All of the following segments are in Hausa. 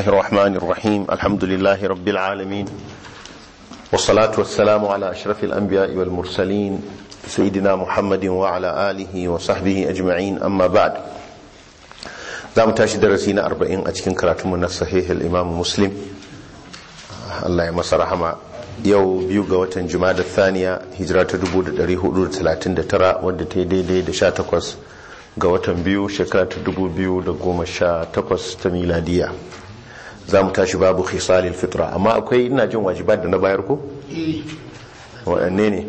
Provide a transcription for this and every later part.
الله الرحمن الرحيم الحمد لله رب العالمين والصلاة والسلام على أشرف الأنبياء والمرسلين سيدنا محمد وعلى آله وصحبه أجمعين أما بعد za mu tashi darasi na arba'in a cikin karatunmu na sahihul imam muslim Allah ya masa rahama yau biyu ga watan da thaniya hijira ta 1439 wadda ta yi daidai da 18 ga watan biyu shekara ta 2018 ta miladiya za mu tashi babu khisalil fitra amma akwai ina jin wajibat da na bayar ko? waɗanne ne?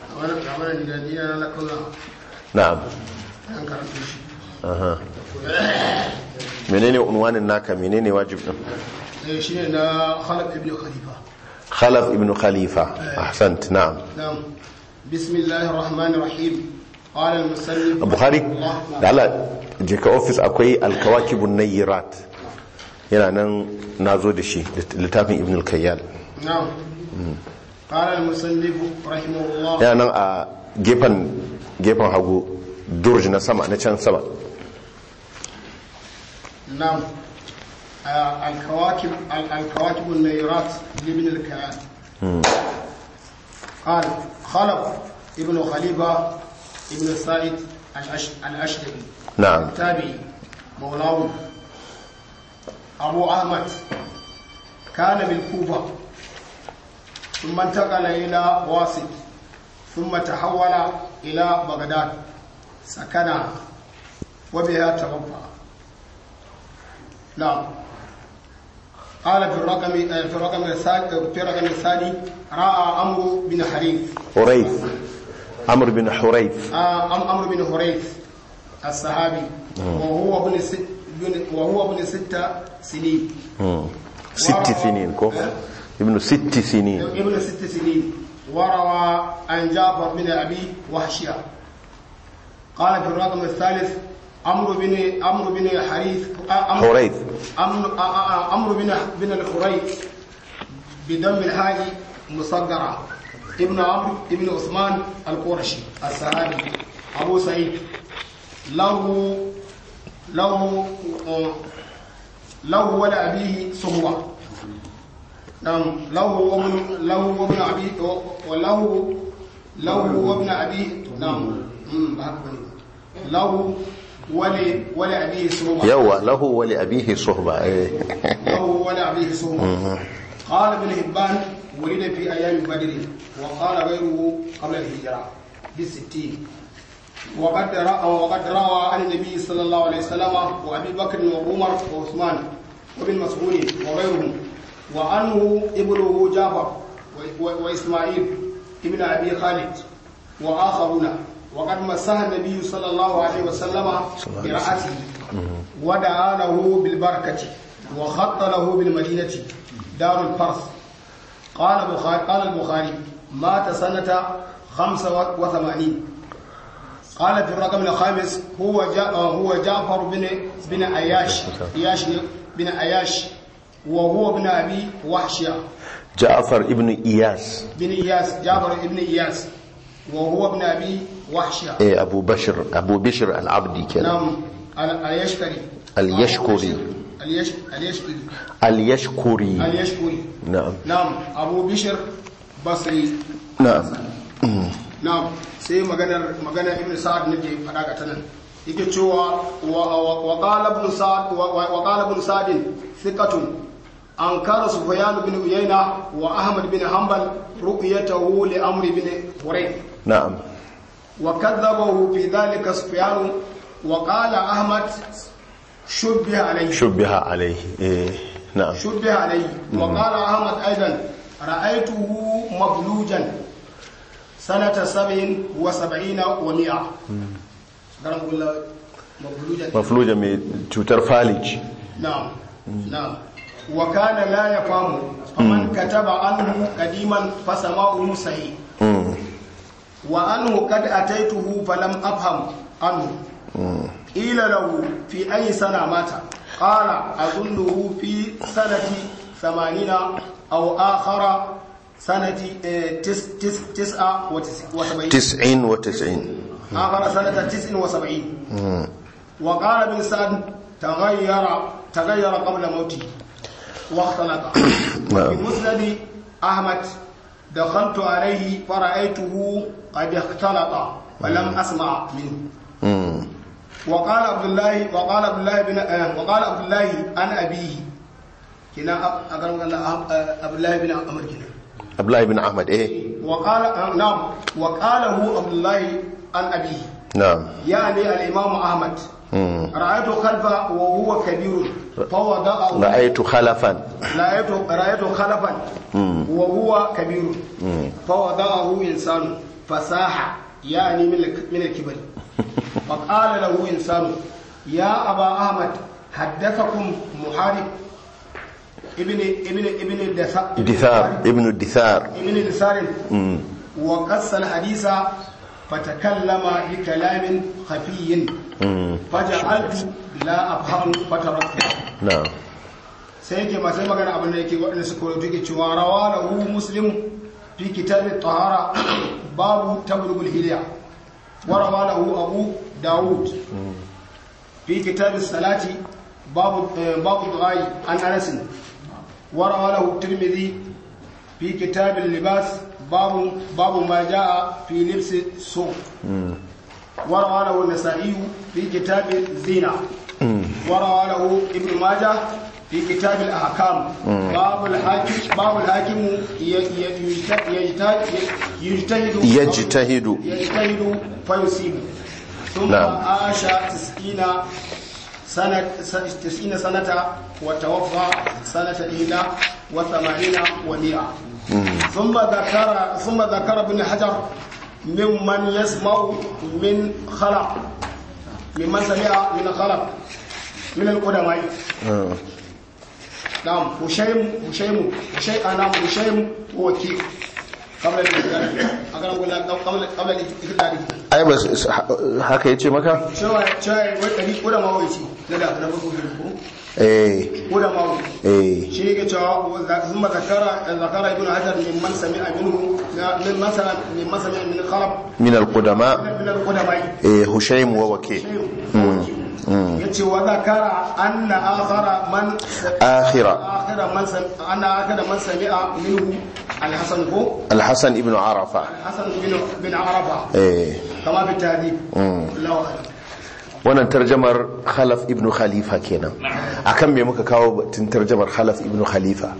na'am aha menene unwanin naka menene wajib din shi ne na khalaf ibn khalifa khalaf ibn khalifa ahsant na'am na'am bismillahir rahmanir rahim qala al-musannif bukhari da Allah je ka office akwai al-kawakibun nayyirat yana nan nazo da shi littafin ibn al-kayyal na'am qala al-musannif rahimahullah yana nan a gefen gefen hagu durj na sama na can sama نعم آه، الكواكب ال- الكواكب النيرات لابن الكيان قال خلف ابن خليفة ابن سعيد الأش- الأشهري نعم التابعي مولاه أبو أحمد كان بالكوفة ثم انتقل إلى واسط ثم تحول إلى بغداد سكن وبها توفى نعم قال في الرقم في الرقم الثاني في الرقم الثاني راى عمرو بن حريث حريث عمرو بن حريث آه، أم- عمرو بن حريث الصحابي وهو ابن ست بن- وهو ابن ست سنين مم. ست سنين كو ابن ست سنين ابن ست سنين وروى عن جعفر بن ابي وحشيه قال في الرقم الثالث عمرو بن عمرو بن حريث آه، عمرو- حريث عمرو آه، آه، آه، عمرو بن بن الحريث بدم الحاء مصغرة ابن عمرو ابن عثمان القرشي الصحابي أبو سعيد له له آه، له ولأبيه صهوة نعم له وابن له وابن أبي وله له وابن أبيه نعم أمم، بحق بني. له ولي ولأبيه صهوة يوا له ولأبيه صحبة إيه. له ولأبيه صهوة قال ابن حبان ولد في أيام بدر وقال غيره قبل الهجرة بالستين وقد رأى وقد روى عن النبي صلى الله عليه وسلم وأبي بكر وعمر وعثمان وابن مسعود وغيرهم وعنه ابنه جعفر و- و- وإسماعيل ابن أبي خالد وآخرون وقد مسح النبي صلى الله عليه وسلم برأسه ودعا له بالبركة وخط له بالمدينة دار الفرس قال البخاري قال البخاري مات سنة 85 قال في الرقم الخامس هو جا هو جعفر بن بن عياش عياش بن عياش وهو ابن ابي وحشيه جعفر ابن إياس بن اياس جعفر ابن اياس وهو ابن ابي وحشيه إيه أبو بشر أبو بشر العبدي كده نعم ال- اليشكري اليشكري. اليش اليشكري اليشكري اليشكري نعم نعم ابو بشر بصري نعم na'am sai maganar maganar ibn sa'ad nake fada ga tanan yake cewa wa wa qala ibn sa'ad wa wa qala ibn sa'd thiqatun ankara sufyan bin uyayna wa ahmad bin hanbal ru'yatahu li amr bin hurayth نعم wa kadhabahu fi dhalika sufyan wa qala ahmad shubbiha alayhi شبه عليه إيه. نعم شبه عليه وقال أحمد أيضا رأيته مبلوجا سنة سبع وسبعين ومئة قال أقول له مبلوجا مفلوجة من توتر فالج نعم نعم وكان لا يفهم فمن كتب عنه قديما فسماؤه صحيح مم. وأنه قد أتيته فلم أفهم عنه قيل له في أي سنة مات قال أظنه في سنة ثمانين أو آخر سنة آه، تس تس تسعة وتس- وسبعين تسعين وتسعين آخر سنة تسع وسبعين وقال ابن سعد تغير تغير قبل موته واختلط نعم. في مسند أحمد دخلت عليه فرأيته قد اختلط ولم أسمع منه Mm. وقال عبد الله وقال عبد الله بن آه، وقال عبد الله عن أبيه كنا أب- أقرب الله آه، عبد الله بن عمر كنا Abdullahi bin Ahmad eh وقال آه، نعم وقاله عبد الله عن أبيه na'am يعني الإمام أحمد Mm. رأيت خلفه وهو كبير فوضعه ra'aytu khalafan رأيت رأيت خلفا وهو كبير فوضعه إنسان فساح يعني من الك- من الكبر فقال له إنسان يا أبا أحمد حدثكم محارب ابن ابن ابن الدثار dithar ibn dithar ابن دثار وقص الحديث فتكلم بكلام خفي فجعلت لا أفهم فتركته na'am sai yake masu magana abin da yake waɗanda suka wato yake cewa rawa da hu muslim fi kitabin tahara babu tablugul hiliya wa rawa da hu abu dawud fi kitabin salati babu eh, babu du'ai an anasin wa rawa da hu tirmidhi fi kitabin libas babu babu ma jaa fi libsi su wa rawa da hu nasa'i fi kitabin zina وروى له ابن ماجه في كتاب الاحكام باب الحاكم باب الحاكم ي- ي- يجت- يجتهد يجتهد يجتهد. يجتهد فيصيب ثم نعم. عاش تسعين سنة تسعين سنة وتوفى سنة إحدى وثمانين ومئة ثم ذكر ثم ذكر ابن حجر ممن يسمع من خلق ممن سمع من خلق من القدماء Mm. نعم هشيم هشيم هشيم نعم هشيم هو كيف قبل الإقدام أقول قبل قبل قبل الإقدام ai ba s- haka yace maka cewa cewa wai ɗari ƙudama wai ce na da na farko ko eh ƙudama wai eh shi yake cewa ثم ذكر ذكر ابن حجر ممن سمع منه من مثلا ممن سمع من خلق min al-qudama من القدماء eh hushaym wa waki yace wa zakara anna akhara man akhira akhira man sam anna akhira man sami'a minhu al-hasan ko al-hasan ibn arafa hasan bin bin arafa eh kama fi tarihi Allahu akbar wannan tarjamar khalaf ibn khalifa kenan akan me muka kawo batun tarjamar khalaf ibn khalifa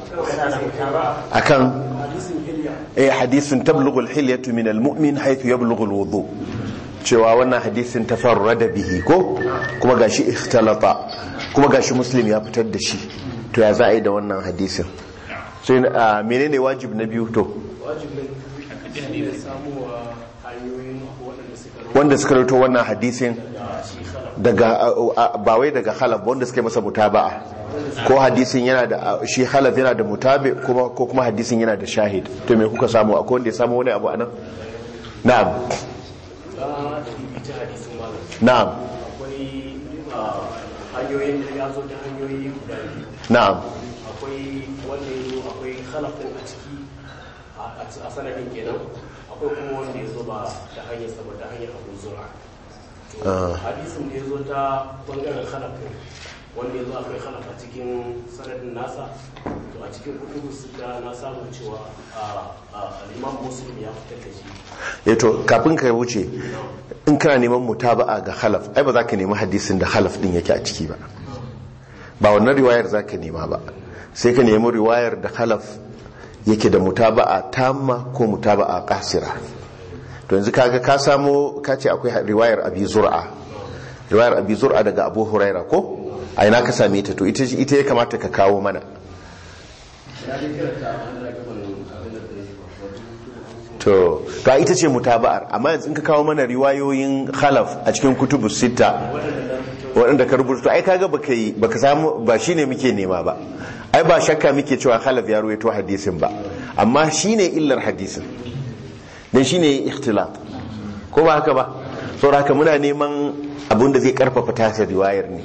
akan eh hadisin tablughu al-hilyatu min al-mu'min haythu yablughu al-wudu cewa wannan hadisin tafarrada bihi ko kuma gashi ikhtalata kuma gashi muslim ya fitar da shi to ya za a yi da wannan hadisin sai ah, menene wajib na biyu to wajibin da samuwa hanyoyin waɗanda suka wanda suka rito wannan hadisin daga ba wai daga halaf wanda suka yi masa mutaba'a ko hadisin yana da shi halaf yana da mutabi kuma ko kuma hadisin yana da shahid to me kuka samu akwai wanda ya samu wani abu anan na'am na da ita hadisin malam na'am akwai ah, hanyoyin da ya zo ta hanyoyi guda biyu na'am akwai wanda ya zo akwai halafin a ciki a- a sanadin kenan akwai kuma wanda ya zo ba ta hanyar sa ba ta hanyar abu zura to hadisin da ya zo ta bangaren halafin wanda ya zo akwai halaf a cikin sanadin nasa to a cikin kutubu sita na samu cewa a- a- al-imam muslim ya fitar da shi eh to kafin ka wuce in kana neman mutaba'a ga halaf ai ba za ka nemi hadisin da halaf din yake a ciki ba ba wannan riwayar za ka nema ba sai ka nemi riwayar da halaf yake da mutaba'a tamma ko mutaba'a kasira to yanzu kaga ka samu ka ce akwai riwayar abi zur'a riwayar abi zur'a daga abu huraira ko a ina ka same ta to ita ita ya kamata ka kawo mana to ga ita ce mutaba'ar amma yanzu in ka kawo mana riwayoyin khalaf a cikin kutubu sita waɗanda ka rubuta ai kaga baka yi baka samu ba shine muke nema ba ai ba shakka muke cewa khalaf ya ruwaito hadisin ba amma shine illar hadisin dan shine ikhtilaf ko ba haka ba saboda haka muna neman abin da zai karfafa tasa riwayar ne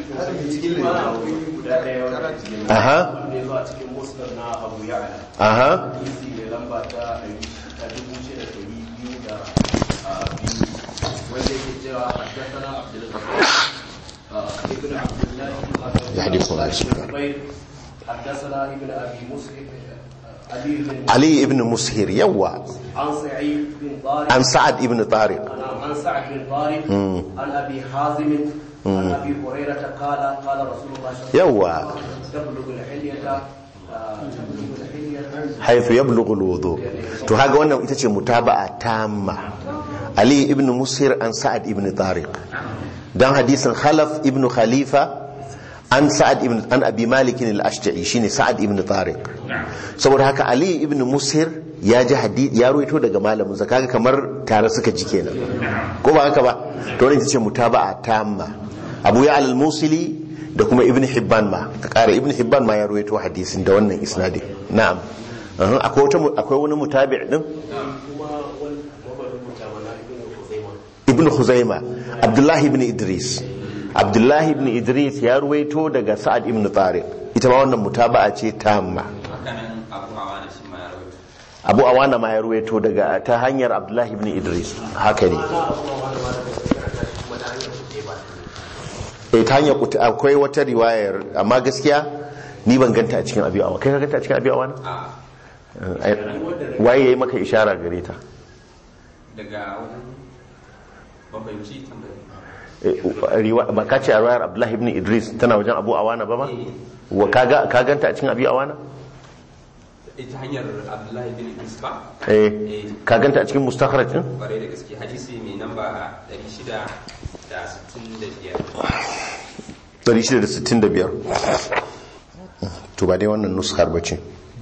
guda ɗaya wanda aha ya zo a cikin musnad na abu ya'ala aha hadisi mai lamba ta ɗari ta dubu shida da ɗari biyu da a, biyu wanda yake cewa haddasana abdulrazak ibn abdullahi يحدث عن سفيان. حدثنا ابن ابي مسلم علي بن ali ibn mushir yawa عن سعيد بن طارق an sa'ad ibn tariq عن سعد بن طارق عن ابي حازم عن ابي هريره قال قال رسول الله صلى الله عليه وسلم yawa تبلغ الحليه آه، تبلغ الحليه haythu yablughu alwudu to haga wannan ita ce mutaba'a tamma ali ibn mushir an sa'ad ibn tariq dan hadisin khalaf ibn khalifa an sa'ad ibn an abi malik al-ashja'i shine sa'ad ibn tariq saboda haka ali ibn mushir ya ji hadith ya ruwaito daga malamin sa kaga kamar tare suka ji kenan ko ba haka ba to wannan ita ce mutaba'a tamma abu ya al-musili da kuma ibn hibban ma ka kara ibn hibban ma ya ruwaito hadisin da wannan isnadin na'am Uhum, akwai wata mu- akwai wani mutabi' din kuma wani mabarin mutane na ibn Khuzaimah ibn khuzaima abdullahi ibn idris abdullahi ibn idris ya ruwaito daga sa'ad ibn tariq ita ma wannan mutaba'a ce tamma hakanan abu hawa na shi ma ya rawaito abu awana ma ya ruwaito daga ta hanyar abdullahi ibn idris haka ne eh ta hanyar kuta- akwai wata riwayar amma gaskiya ni ban ganta a cikin abi awa kai ka ganta a cikin abi awana a Eh, waye yayi maka ishara gare ta daga wajen babbanci tambayi Eh, riwa- ba ka ce a riwayar abdullahi ibn idris tana wajen abu awana ba ma wa ka ga- ka ganta a cikin abi awana ita hanyar abdullahi bin idris ba eh ka ganta a cikin mustakhraj din kwarai da gaske hadisi mai namba 665 665 to ba dai wannan nuskar ba ce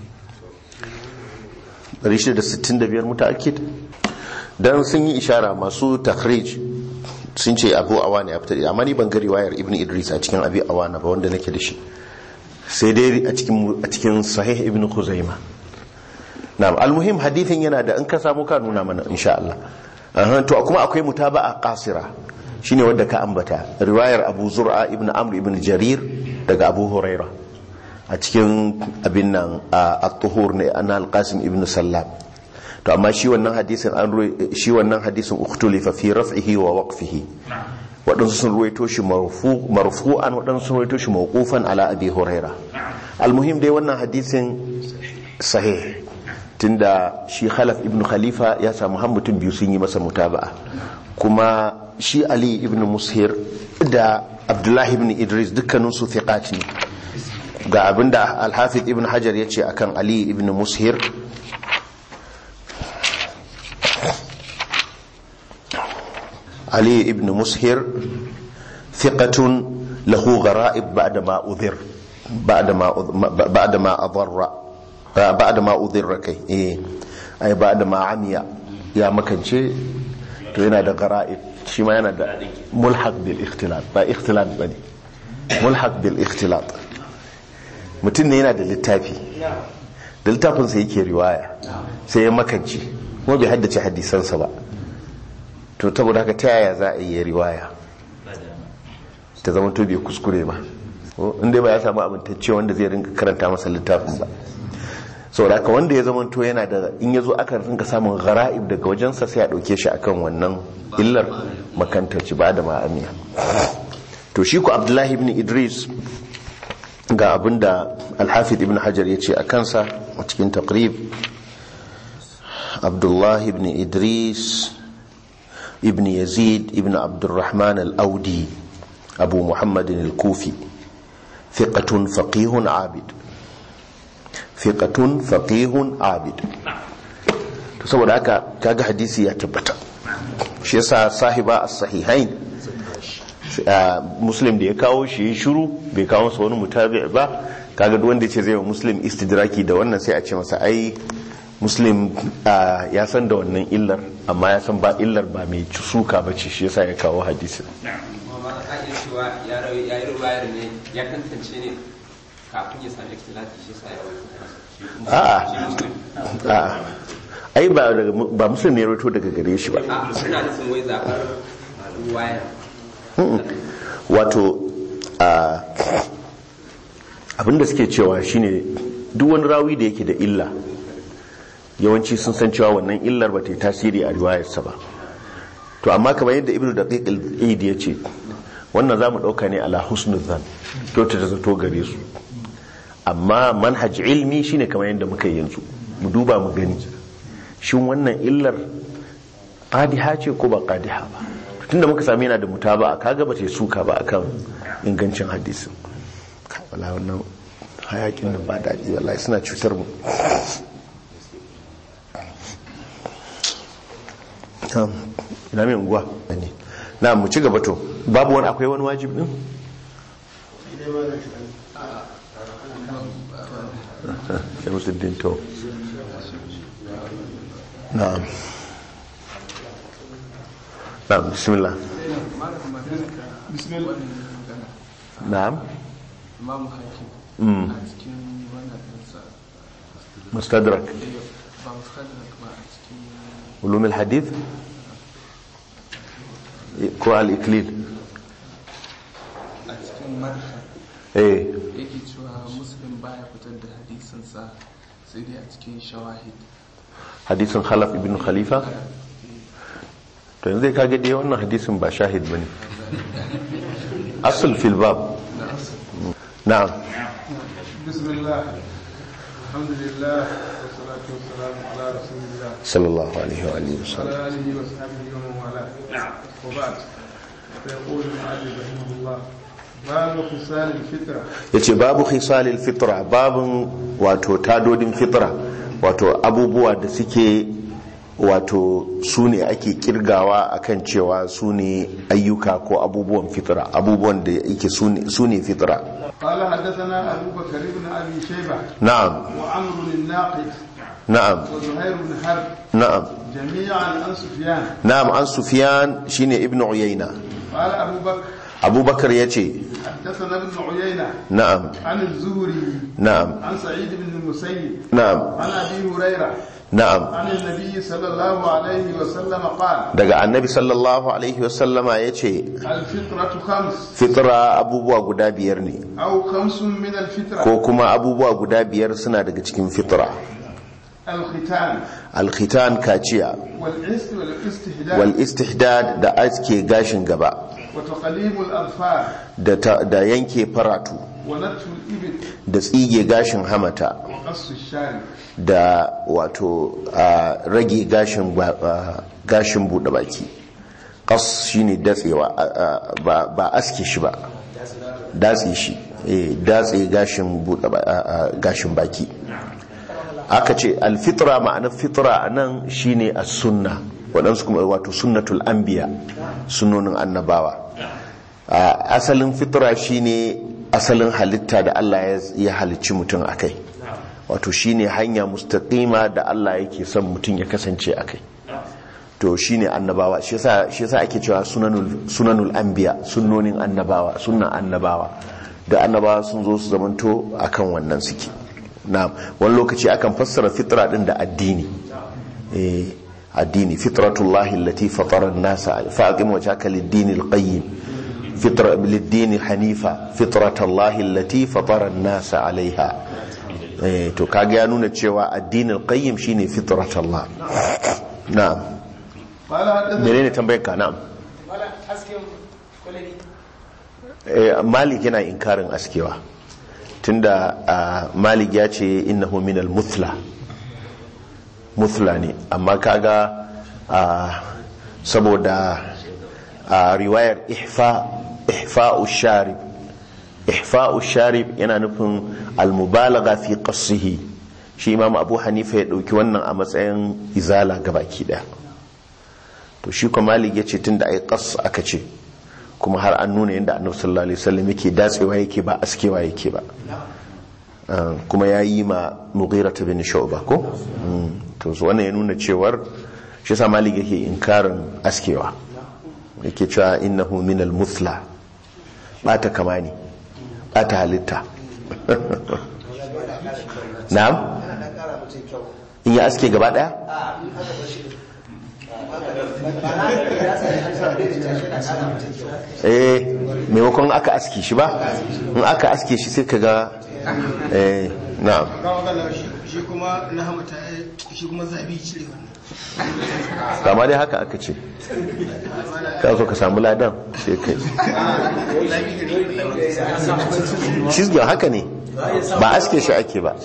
665 mutaakkid dan sun yi ishara masu takhrij sun ce abu awana ya fitar amma ni ban ga riwayar ibn idris a cikin abi awana ba wanda nake da shi sai dai a cikin a cikin sahih ibn khuzaima na'am almuhim hadithin yana da in ka samu ka nuna mana insha Allah Aha, to kuma akwai mutaba'a qasira shine wanda ka ambata riwayar Abu Zur'a ibn Amr ibn Jarir daga Abu Huraira a cikin abin nan a at-tuhur ne an al-Qasim ibn Sallam to amma shi wannan hadisin an ruwa- shi wannan hadisin ukhtulifa fi raf'ihi wa waqfihi waɗansu sun ruwaito shi marfu marfu'an waɗansu sun ruwaito shi mawqufan ala Abi Huraira almuhim dai wannan hadisin sahih tunda shi khalaf ibn khalifa ya samu har mutum biyu sun yi masa mutaba'a kuma shi ali ibn mushir da abdullahi ibn idris dukkanin su thiqat ne ga abinda al-hafiz ibn hajar yace akan ali ibn mushir ali ibn mushir thiqatun lahu gharaib ba'da ma udhir ba'da ma ba'da ma adarra ba'da ma udhir kai eh ai ba'da ma amiya ya makance to yana da gharaib shi ma yana da mulhaq bil ikhtilat ba ikhtilat bane mulhaq bil ikhtilat mutum ne yana da littafi da littafin sa yake riwaya sai ya makance kuma bai haddace hadisansa ba to saboda haka ta yaya za a yi riwaya ta zama to bai kuskure ba inda ba ya samu abintacce wanda zai rinka karanta masa littafin ba saboda haka wanda ya zama to yana da in ya zo aka rinka samun gara'ib daga wajensa sai a ɗauke shi akan wannan illar makantarci ba da ma'amiya to shi ku abdullahi ibn idris ga abinda alhafid ibn hajar ya ce a kansa a cikin taqrib abdullahi ibn idris ابن يزيد ابن عبد الرحمن الأودي أبو محمد الكوفي ثقة فقيه عابد ثقة فقيه عابد saboda haka kaga hadisi ya tabbata shi yasa sahiba as-sahihain muslim da ya kawo shi ya shiru bai kawo masa wani mutabi ba kaga duk wanda ce zai wa muslim istidraki da wannan sai a ce masa ai muslim ya san da wannan illar amma ya san ba illar ba mai suka ba ce shi yasa ya kawo hadisi kuma ba a iya cewa ya rawi- ya yi rubayar ne ya tantance ne kafin ya sami ikhtilafi shi sa ya rawaito shi kuma A'a. shi muslim a'a ai ba daga ba muslim ne ya rawaito daga gare shi ba a suna nufin wai zaɓar ruwayar wato a abinda suke cewa shine duk wani rawi da yake da illa yawanci sun san cewa wannan illar ba ta yi tasiri a riwayarsa ba to amma kamar yadda ibnu daqiq al-eid ya ce wannan zamu dauka ne ala husnul zan to ta zato gare su amma manhaj ilmi shine kamar yadda muka yi yanzu mu duba mu gani shin wannan illar qadiha ce ko ba qadiha ba tunda muka sami yana da mutaba kaga ba ce suka ba akan ingancin hadisin Ka- wala wannan hayakin nan ba daɗi wallahi suna cutar mu Na'am, ina mai unguwa ne na mu ci gaba to babu wani akwai wani wajib din Shamsuddin to na'am na'am bismillah na'am imamu hakim Mm. a cikin wannan ɗinsa mustadrak ba mustadrak ba a cikin ulum al-hadith ko al-iklil a cikin madhhab eh yake cewa muslim baya fitar da hadisinsa sai dai a cikin shawahid hadisin khalaf ibn khalifa to yanzu ka ga dai wannan hadisin ba shahid bane asl fil bab na'am بسم الله الحمد لله والصلاة والسلام على رسول الله sallallahu alaihi wa alihi wasallam وعلى آله وصحبه ومن والاه وبعد فيقول المعلم رحمه الله باب خصال الفطرة yace babu khisalil fitra babun wato tadodin fitra wato abubuwa da suke wato su ne ake kirgawa akan cewa su ne ayyuka ko abubuwan fitra abubuwan da yake su ne fitra قال حدثنا أبو بكر بن أبي شيبة na'am وعمرو الناقد na'am وزهير بن حرب na'am جميعا عن سفيان na'am an sufyan shine ibnu uyayna قال أبو بكر abubakar yace حدثنا ابن عيينة na'am عن الزهري na'am عن سعيد بن المسيب na'am عن أبي هريرة na'am عن النبي صلى الله عليه وسلم قال daga annabi sallallahu alaihi wasallama yace الفطرة خمس fitra abubuwa guda biyar ne أو خمس من الفطرة ko kuma abubuwa guda biyar suna daga cikin fitra الختان alkhitan kaciya والعست والاستهداء wal istihdad da aske gashin gaba وتقليم الأظفار da, ta- da yanke faratu ونتف الإبل da tsige gashin hamata وقص الشارب da wato a rage gashin ba- a, gashin bude baki qas shine datsewa a- a, ba ba aske shi ba datse shi eh datse gashin bude ba- a- a, gashin baki aka ce alfitra ma'anar fitra anan shine as-sunna waɗansu kuma wato sunnatul anbiya sunnonin annabawa a asalin fitra shine asalin halitta da Allah ya- ya halicci mutum akai wato shine hanya mustaqima da Allah yake son mutum ya kasance akai to shine annabawa shi yasa shi yasa ake cewa sunanul sunanul anbiya sunnonin annabawa sunnan annabawa da annabawa sun zo su zamanto akan wannan suke na'am wani lokaci akan fassara fitra din da addini eh addini fitratullahi allati fatara an-nasa fa'aqim wajhaka lid-din al-qayyim fitra lid-din hanifa fitratullahi allati fatara an-nasa 'alayha eh to kaga ya nuna cewa addinin qayyim shine fitratullah na'am قال حدثنا menene tambayar ka na'am wala hasken kwalabi eh malik yana inkarin askewa tunda ah, malik ya ce innahu minal muthla muthla ne amma kaga ah, saboda a riwayar ihfa ihfa'u sharib ihfa'u sharib yana nufin almubalaga fi qassihi shi imam abu hanifa ya dauki wannan a matsayin izala gabaki daya to shi kuma malik ya ce tunda ai qas aka ce kuma har an nuna yadda annabi sallallahu alaihi wasallam yake datsewa yake ba askewa yake ba Uh, kuma ya yi ma mughira ta bin shu'ba ko Mm, to so wannan ya nuna cewar shi sa malik yake inkarin askewa yake cewa innahu min al-muthla bata kama ne bata halitta na'am in ya aske gaba daya eh maimakon aka aske shi ba in aka aske shi sai ka ga eh na'am kawo gana shi kuma na hamata shi kuma zabi cire wannan kama dai haka aka ce ka so ka samu ladan sai kai shi haka ne ba aske shi ake ba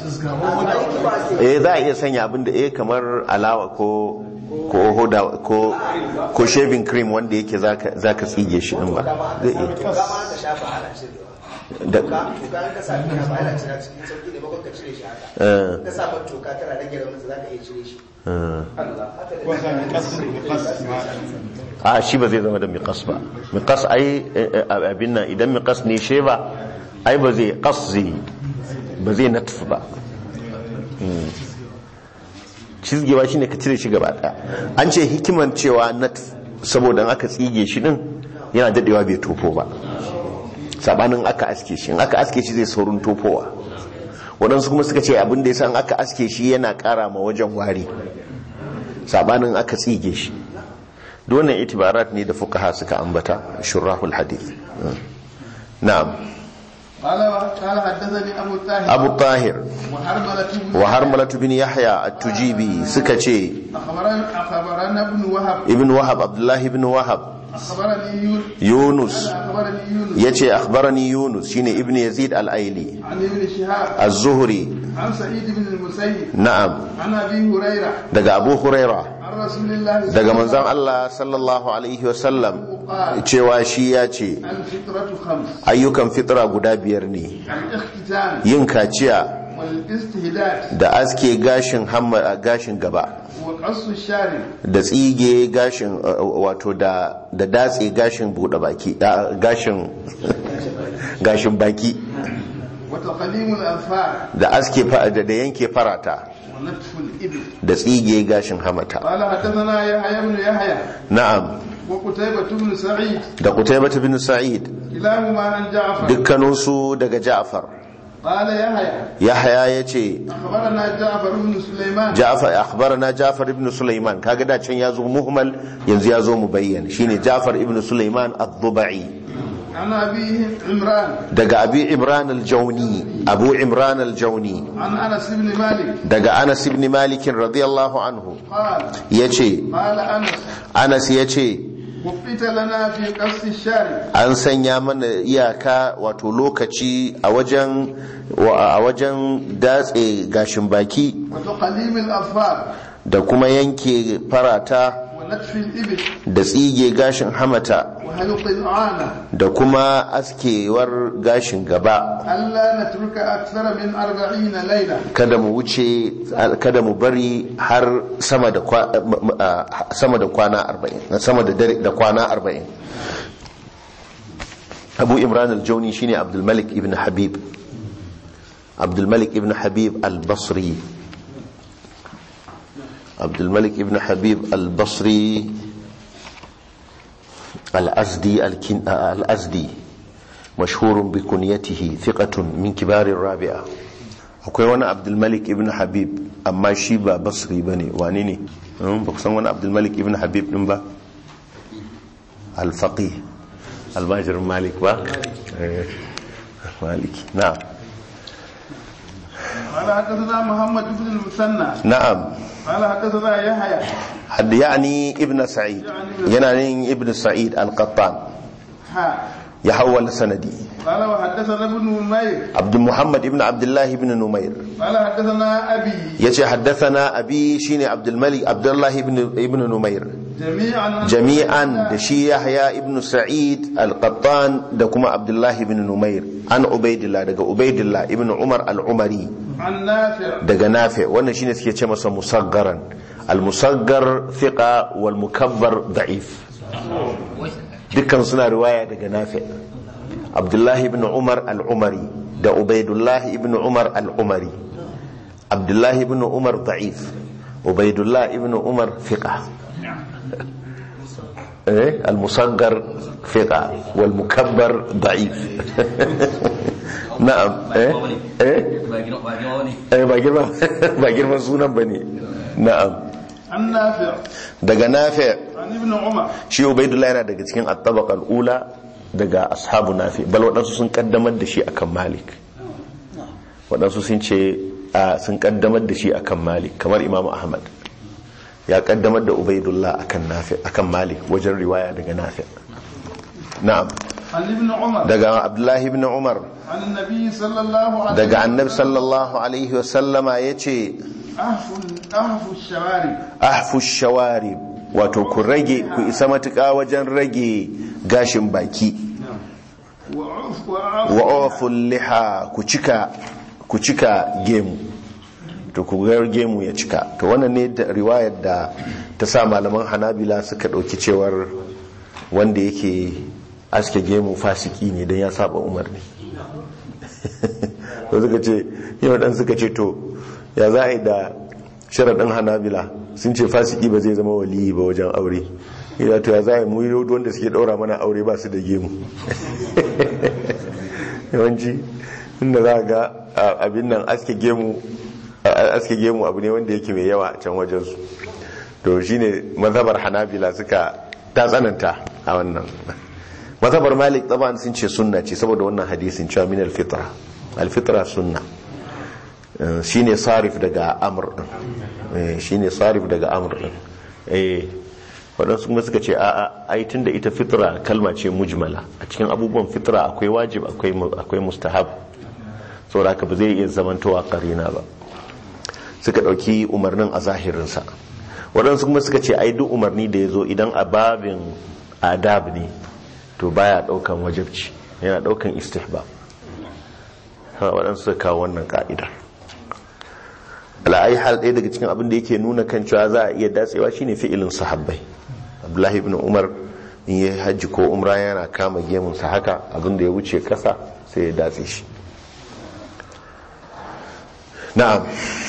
eh za a iya sanya abin da eh kamar alawa ko ko hoda ko ko shaving cream wanda yake zaka zaka tsige shi din ba zai iya ka shafa ana cirewa da toka in ka sa ka ba ana cira cikin sauki ne bakon ka cire shi haka eh, ka sa man toka tana rage ramin za ka iya cire shi eh. haka da wasa mai kasu mai kasu a shi ba zai zama da miƙas ba miƙas ai eh, eh, abin nan idan miƙas ne sheba ai ba zai ƙas zai ba zai natf ba Hmm. cizgewa shine ka cire shi gaba ɗaya an ce hikiman cewa natf saboda in aka tsige shi din yana dadewa bai tofo ba sabanin aka aske shi in aka aske shi zai saurin tofowa waɗansu kuma suka ce abin da ya san aka aske shi yana ƙara ma wajen wari sabanin aka tsige shi wannan itibarat ne da fuqaha suka ambata shurahul hadith na'am قال قال حدثني ابو الطاهر abu tahir وحرملة بن wa harmalatu bin yahya at-tujibi suka ce اخبرنا اخبرنا ابن وهب ibn wahab abdullahi ibn wahab اخبرني يونس yunus اخبرني يونس yace akhbarani yunus shine ibn yazid al-aili عن ابن شهاب az-zuhri عن سعيد بن المسيب na'am عن ابي هريره daga abu huraira عن رسول الله daga manzon Allah sallallahu alaihi wasallam cewa shi ya ce الفطرة خمس ayyukan fitra guda biyar ne الاختتان yin kaciya والاستهداد da aske gashin hamma gashin gaba وقص الشارب da tsige gashin uh, wato da da datse gashin bude baki uh, gashin gashin baki وتقليم الاظفار da aske fa- da da yanke farata ونتف الابل da tsige gashin hamata قال حدثنا يحيى بن يحيى na'am وقتيبة بن سعيد da Qutaybah bin Sa'id كلاهما عن جعفر dukkaninsu daga Ja'far قال يحيى Yahya yace أخبرنا جعفر بن سليمان Ja'far akhbarana Ja'far ibn Sulaiman kaga da can yazo muhmal yanzu yazo mubayyan shine Ja'far ibn Sulaiman ad-Dubai عن أبيه عمران daga Abi Imran al-Jawni Abu Imran al-Jawni عن أنس بن مالك daga Anas ibn Malik radiyallahu anhu قال yace قال أنس Anas yace وقت لنا في قص الشارع an sanya mana iyaka wato lokaci a wajen wa- a wajen datse gashin baki وتقليم الأظفار da kuma yanke farata ونتف الإبل da tsige gashin hamata وهلق العانة da kuma askewar gashin gaba ألا نترك أكثر من أربعين ليلة kada mu wuce kada mu bari har sama da kwa- m- m- a, sama da kwana 40 sama da dare da kwana 40 Abu Imran al-Jawni shine Abdul Malik ibn Habib Abdul Malik ibn Habib al-Basri Abdul Malik ibn Habib al-Basri al-Azdi al-Kin- al-Azdi مشهور بكنيته ثقة من كبار الرابعة akwai wani abdulmalik ibn habib amma shi ba basri ba ne wani ne Hmm, ba ku san wani abdulmalik ibn habib din ba alfaƙi albajirin malik ba Eh, maliki na'am قال حدثنا محمد بن المثنى na'am قال حدثنا يحيى hadda yani ibn sa'id yana yin ibn sa'id al-qattan ها ya hawwala sanadi قال وحدثنا ابن نمير abd muhammad ibn abdullah ibn numair قال حدثنا أبي yace haddathana abi shine abdul malik abdullah ibn ibn numair جميعا jami'an da shi yahya ibn sa'id al-qattan da kuma abdullah ibn numair an ubaidillah daga ubaidillah ibn umar al-umari عن نافع daga nafi wannan shine suke ce masa musaggaran al-musaggar thiqa wal mukabbar da'if dukkan suna riwaya daga nafi abdullah ibn umar al-umari da ubaidullah ibn umar al-umari abdullah ibn umar da'if ubaidullah ibn umar thiqa إيه؟ المصغر ثقة والمكبر ضعيف نعم إيه؟ إيه؟ إيه باقي ما باقي ما سونا بني نعم عن نافع daga nafi عن ابن عمر shi ubaidullah yana daga cikin at-tabaqa al-ula daga ashabu nafi bal waɗansu sun kaddamar da shi akan malik waɗansu sun ce a sun kaddamar da shi akan malik kamar imamu ahmad ya kaddamar da ubaidullah akan nafi akan malik wajen riwaya daga nafi na'am عن ابن عمر daga abdullahi ibn umar عن النبي صلى الله عليه daga annabi sallallahu alaihi wasallama ya ce أهف أهف الشوارب ahfu shawari wato ku rage ku isa matuƙa wajen rage gashin baki وعف وعف wa awful liha ku cika ku cika gemu to ku ga gemu ya cika to wannan ne da riwayar da ta sa malaman hanabila suka ɗauki cewar wanda yake aske gemu fasiki ne don ya saba umarni to suka ce yau dan suka ce to ya za a yi da sharaɗin hanabila sun ce fasiki ba zai zama waliyi ba wajen aure ya to ya za a yi mu yi wanda suke ɗaura mana aure ba su da gemu yawanci inda za a ga a- abin nan aske gemu a- aske gemu abu ne wanda yake mai yawa a can wajensu to shine mazhabar hanabila suka ta tsananta a wannan mazhabar malik taban sun ce sunna ce saboda wannan hadisin cewa min alfitra alfitra sunna Eh, shine sarif daga amr din Eh, shine sarif daga amr din eh waɗansu kuma suka ce a'a ai tunda ita fitra kalma ce mujmala a cikin abubuwan fitra akwai wajib akwai mu- akwai mustahab saboda haka ba zai iya zamantowa karina ba suka ɗauki umarnin a zahirinsa waɗansu kuma suka ce ai duk umarni da ya zo idan a babin adab ne to baya ɗaukan wajibci yana ɗaukan istihbab ha waɗansu suka kawo wannan ka'idar ala'ai hal ɗaya daga cikin abin da yake nuna kan cewa za a iya datsewa shine fi'ilin sahabbai abdullahi ibn umar in yi hajji ko umra yana kama gemunsa haka abin da ya wuce ƙasa sai ya datse shi na'am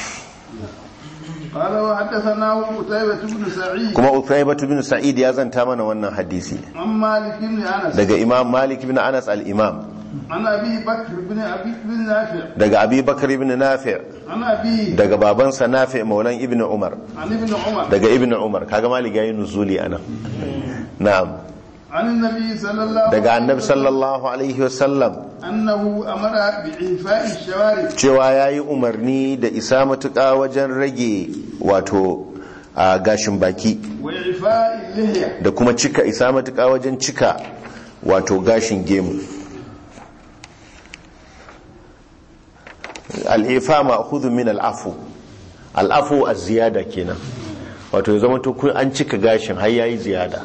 قال وحدثنا قتيبة بن سعيد kuma Uthaybah bin Sa'id ya zanta mana wannan hadisi عن مالك بن أنس daga Imam Malik bin Anas al-Imam عن أبي بكر بن أبي بن نافع daga Abi Bakar ibn Nafi' عن أبي daga babansa Nafi' maulan Ibn Umar عن ابن عمر daga Ibn Umar kaga Malik yayin nuzuli anan na'am عن النبي صلى الله daga عليه Annabi وسلم sallallahu alaihi wasallam أنه أمر بإعفاء الشوارب cewa yayi umarni da isa matuƙa wajen rage wato a gashin baki وإعفاء اللحية da kuma cika isa matuƙa wajen cika wato gashin gemu al'ifa ma'khudhu min al'afu al'afu a ziyada kenan wato ya zama to kun an cika gashin har yayi ziyada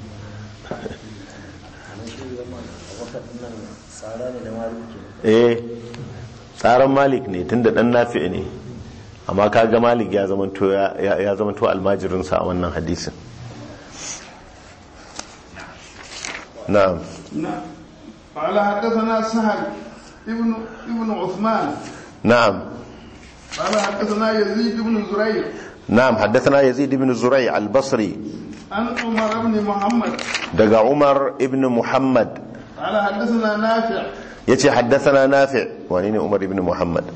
eh tsaron malik ne tunda dan nafi ne amma kaga malik ya zama to ya ya zama to almajirinsa a wannan hadisin na'am نعم قال حدثنا سهل ابن ابن عثمان na'am قال حدثنا يزيد بن زريع نعم حدثنا يزيد بن زريع البصري عن عمر بن محمد دقى عمر ابن محمد قال حدثنا نافع يتي حدثنا نافع وانين عمر بن محمد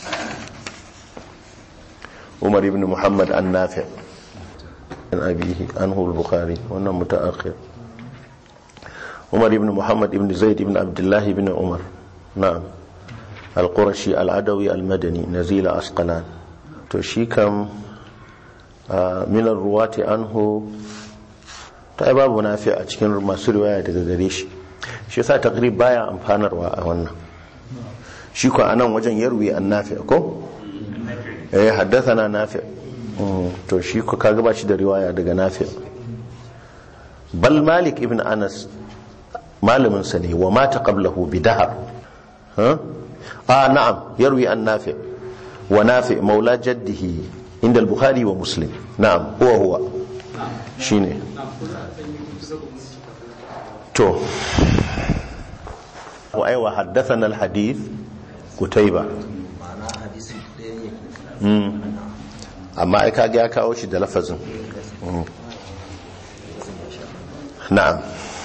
عمر بن محمد النافع عن أبيه عنه البخاري وانا متأخر عمر بن محمد بن زيد بن عبد الله بن عمر نعم القرشي العدوي المدني نزيل أسقلان تشيكم من الرواة عنه ta yi babu nafi a cikin masu riwaya daga gare shi shi yasa takrib baya amfanarwa a wannan shi ko anan wajen yarwi an nafi ko eh haddathana nafi Mm, to shi ko kaga ba shi da riwaya daga nafi bal malik ibn anas malamin sa ne wa mata qablahu bi dahar ha ah na'am yarwi an nafi wa nafi maula jaddihi inda al-bukhari wa muslim na'am huwa huwa shine to wa aiwa haddathana alhadith kutaiba mm amma ai kage ya kawo shi da lafazin Mm. na'am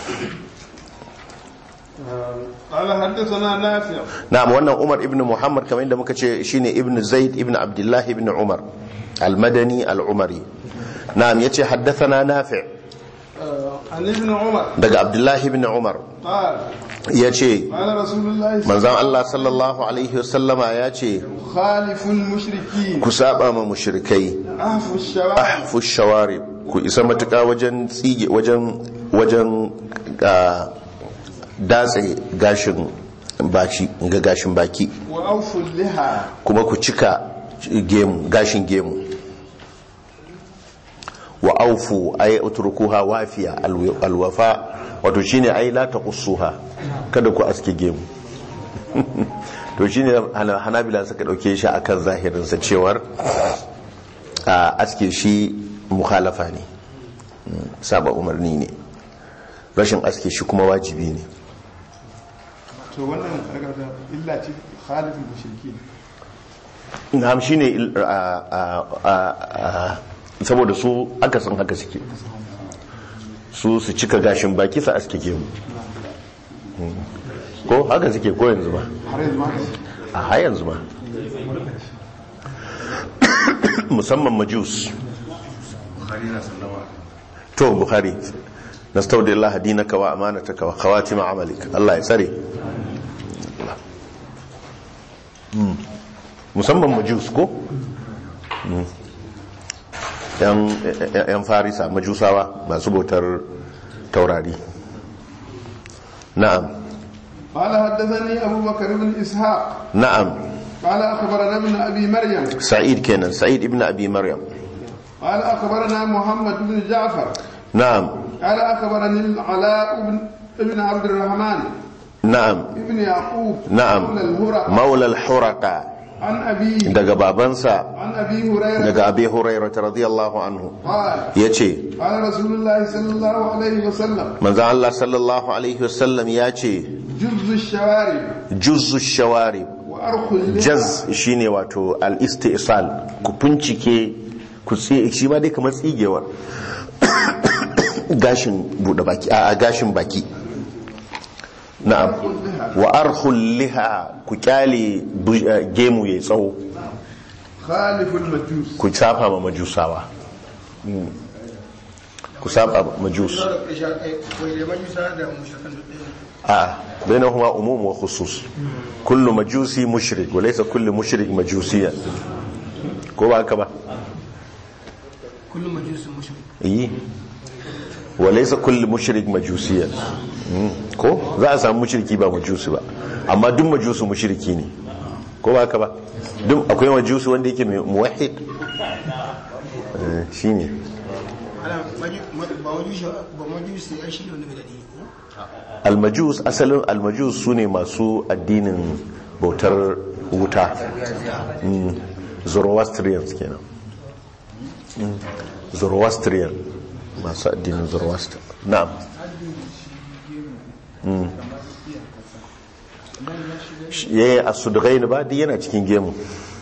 قال حدثنا نافع na'am wannan Umar ibn Muhammad kamar yadda muka ce shine ibn Zaid ibn Abdullah ibn Umar al-Madani al-Umari na'am yace haddathana Nafi' آه، عن ابن عمر daga Abdullah ibn Umar قال yace قال رسول الله صلى manzon Allah sallallahu alaihi wasallama yace خالف المشركين ku saba ma mushrikai أهف الشوارب ahfu shawarib ku isa matuƙa wajen tsige wajen wajen ah, datse gashin baki ga gashin baki wa awfu liha kuma ku cika gemu gashin gemu wa aufu ay utrukuha wafiya alwi- alwafa wato shine ai la taqussuha kada ku aske gemu to shine hana- hanabila suka dauke shi akan zahirin sa cewar a aske shi mukhalafa ne Mm, saba umarni ne rashin aske shi kuma wajibi ne to wannan karkata illa ce khalifin mushrikin na'am shine il- a- a- a- a- saboda su akasin haka suke su su cika gashin baki su aske gemu Mm. ko haka suke ko yanzu ba har yanzu ma a har yanzu ma musamman majus to bukhari nastaudi Allah dinaka wa amanataka wa khawatima amalik Allah ya tsare Mm. musamman majus ko Mm. yan yan farisa majusawa masu bautar taurari na'am قال حدثني أبو بكر بن إسحاق na'am قال أخبرنا ابن أبي مريم sa'id kenan sa'id ibn abi maryam قال أخبرنا محمد بن جعفر na'am قال أخبرني العلاء بن ابن عبد الرحمن na'am ابن يعقوب na'am مولى الهرى maula al-huraqa عن أبيه daga babansa عن أبي هريرة daga abi hurairah radiyallahu anhu قال yace قال رسول الله صلى الله عليه وسلم manzo Allah sallallahu alaihi wasallam yace جز الشوارب juzzu shawarib وأرخ اللحى jaz shine wato al-istisal ku bincike ku tsi shi ma dai kamar tsigewar gashin bude baki a a, gashin baki na'am wa arhul liha ku kyale bu- eh, gemu yayi tsawo خالف المجوس ku safa ma majusawa Mm. ku saba ma majus wai da majusa da mushrikan duk ɗaya a bainahuma umum wa khusus kullu majusi mushrik wa laysa kullu mushrik majusiyan ko ba haka ba kullum majusin mushrik yi wa laysa kullu mushrik majusiyan Mm. ko za a samu mushriki ba majusi ba amma duk majusu mushriki ne ko ba haka ba duk akwai majusi wanda yake mai muwahhid Eh, shine ana maju- ma- ba majusi ba majusi ai shi ne wanda bai daɗi ko? almajus asalin almajus su ne masu addinin bautar wuta Mm, zoroastrians kenan Mm, zoroastrian masu addinin zoroaster na'am Mm. ya yi a sudugai ba duk yana cikin gemu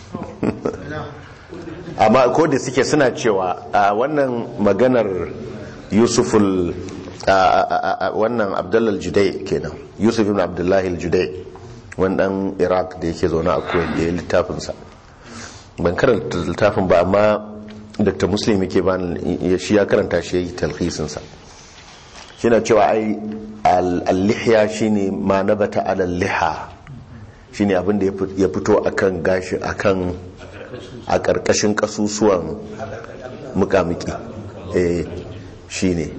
amma ko da suke suna cewa a wannan maganar yusuful a- a- a- a- wannan abdullal judai kenan yusuf ibn abdullahi judai wannan iraq da yake zaune a kuwait da ya littafinsa ban karanta littafin ba amma dr muslim yake ba shi ya karanta shi ya yi talhisinsa shi na cewa ai al-lihya shine ma nabata al-liha shine abin da ya fito akan gashi akan a ƙarƙashin ƙasusuwan mukamiki eh shine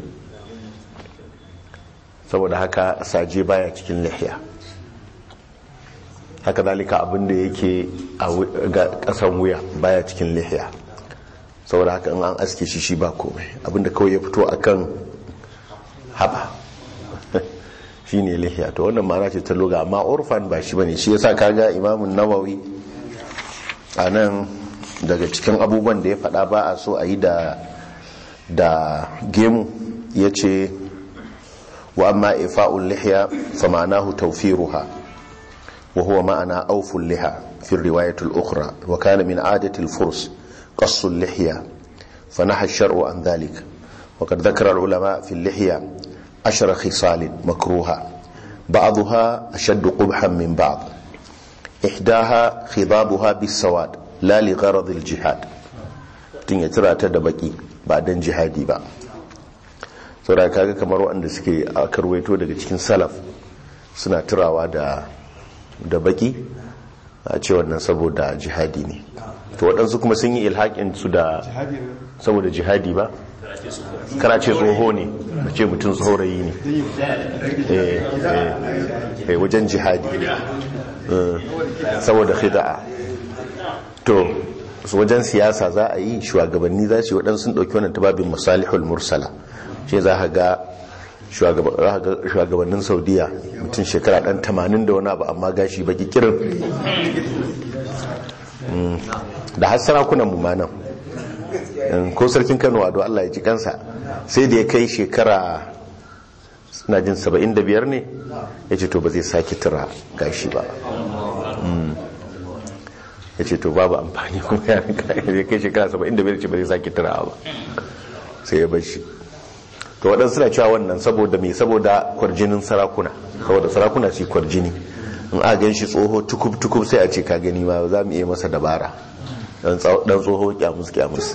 saboda haka saje baya cikin lihiya haka zalika abin da yake a ƙasan wuya baya cikin lihiya saboda haka in an aske shi shi ba komai abin da kawai ya fito akan haba shine lihiya to wannan ma'ana ce ta loga amma urfan ba shi bane shi yasa kaga imamun nawawi a nan daga cikin abubuwan da ya faɗa ba a so a yi da da gemu ya ce wa amma ifa'ul lihiya fa ma'anahu tawfiruha wa huwa ma'ana awful liha fi riwayatul ukhra wa kana min adati al-furs qassu al-lihya fa naha ash-shar'u an dhalik wa qad dhakara al-ulama fi al-lihya ashara khisal makruha ba'daha ashaddu qubhan min ba'd ihdaha khidabuha bis-sawad la li gharad al-jihad tun ya tira ta da baki ba dan jihadi ba saboda kaga kamar waɗanda suke akarwaito daga cikin salaf suna turawa da da baki a ce wannan saboda jihadi ne to waɗansu kuma sun yi ilhaƙin su da saboda jihadi ba kana ce tsoho ne da ce mutum tsorayi ne Eh, eh, eh, wajen jihadi Eh, saboda khida'a to su wajen siyasa za a yi shugabanni za su yi waɗansu sun ɗauki wannan tababin masalihul mursala shi za ka ga shugaba- za ka ga shugabannin saudiya mutum shekara ɗan tamanin da wani abu amma gashi baki kirin Mm. da har sarakunan mu ma nan Mm, ko sarkin kano ado allah ya ji kansa sai da ya kai shekara suna jin 75 ne ya ce to ba zai sake tura gashi ba ya ce to babu amfani kuma ya ya kai shekara 75 ce ba zai sake tura ba sai ya bar shi to waɗansu suna cewa wannan saboda mai saboda kwarjinin sarakuna saboda sarakuna su yi kwarjini in a gan shi tsoho tukub-tukub sai a ce ka gani ma za mu iya masa dabara dan tsawo- dan tsoho kyamus kyamus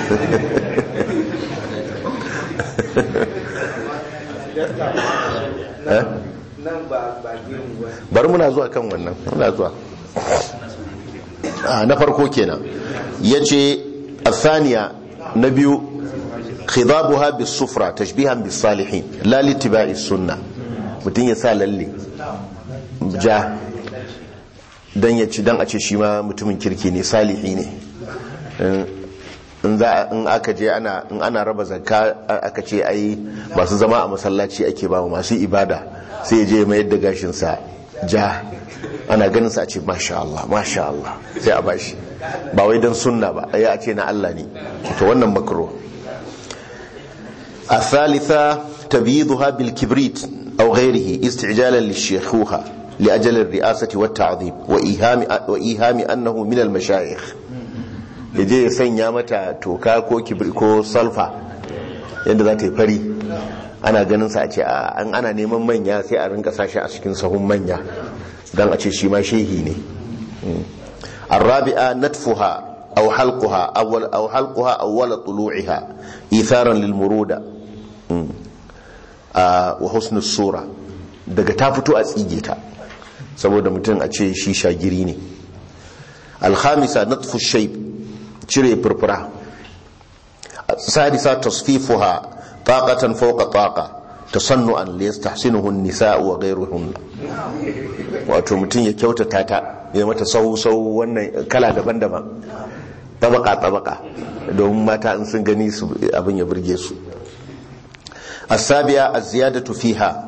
Eh? nan ba ba gemu ba bari muna zuwa kan wannan muna zuwa Ah, na farko kenan yace athaniya na biyu khidabuha bis sufra tashbihan bis salihin la litiba'i sunna mutun ya sa lalle ja dan ya ci dan a ce shi ma mutumin kirki ne salihi ne In- in za in aka je ana in ana raba zakka a- aka ce ai masu zama a masallaci ake ba masu ibada sai ya je mai da gashin sa ja ana ganin sa a ce masha Allah masha Allah sai a bashi ba wai dan sunna ba ai a ce na Allah ne to wannan makro الثالثة تبييضها بالكبريت أو غيره استعجالا للشيخوخة لأجل الرئاسة والتعظيم وإيهام, وإيهام أنه من المشايخ yaje ya sanya mata toka ko kibri ko salfa yadda za ta yi fari ana ganin sa a ce a an ana neman manya sai a rinka sashi a cikin sahun manya don a ce shi ma shehi ne الرابعة نتفها أو حلقها أول أو حلقها أول طلوعها إيثارا للمرودة مم. آه وحسن الصورة daga ta fito a tsige ta saboda mutum a ce shi shagiri ne alhamisa natfu shaib cire furfura sadisa tasfifuha taqatan fawqa taqa tasannu'an li yastahsinuhu an-nisa wa ghayruhun wato mutum ya kyautata ta ya mata sau sau wannan kala daban-daban tabaka tabaka domin mata in sun gani su abin ya burge su asabiya az-ziyadatu fiha